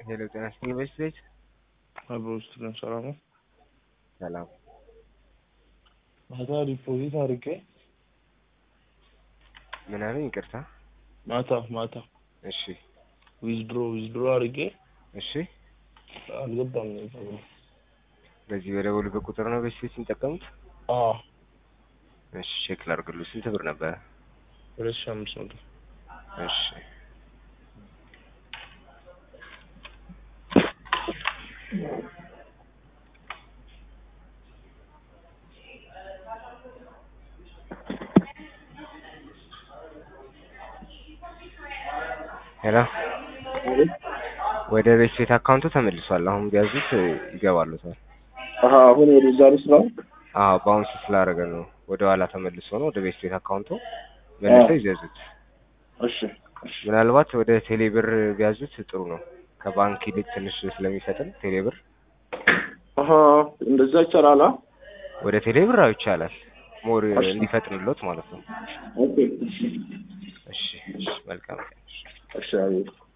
ሄሎ ጤና ይስጥልኝ በስቤት አብሮ ውስጥ ነው ሰላም ነው። ሰላም ማታ ዲፖዚት አድርጌ ምን አለኝ? ይቅርታ። ማታ ማታ እሺ ዊዝድሮ ዊዝድሮ አድርጌ እሺ። አልገባም ነው ተብሎ በዚህ በደወሉበት ቁጥር ነው በስቤት የሚጠቀሙት? አዎ እሺ ቼክ ላድርግልዎ። ስንት ብር ነበረ? ሁለት ሺህ አምስት መቶ እሺ ሄሎ ወደ ቤት ቤት አካውንቱ ተመልሷል። አሁን ቢያዙት ይገባሉታል። አሀ አሁን ወደዛ ልስራው። አዎ ባውንስ ስላደረገ ነው ወደ ኋላ ተመልሶ ነው። ወደ ቤት ቤት አካውንቱ መልሰው ይዘዙት። እሺ እሺ ምናልባት ወደ ቴሌብር ቢያዙት ጥሩ ነው። ከባንክ ይልቅ ትንሽ ስለሚፈጥን ቴሌብር አሀ እንደዛ ይቻላል። አ? ወደ ቴሌብር አዎ ይቻላል። ሞር እንዲፈጥንሎት ማለት ነው። ኦኬ እሺ እሺ መልካም ቀን። እሺ አቤት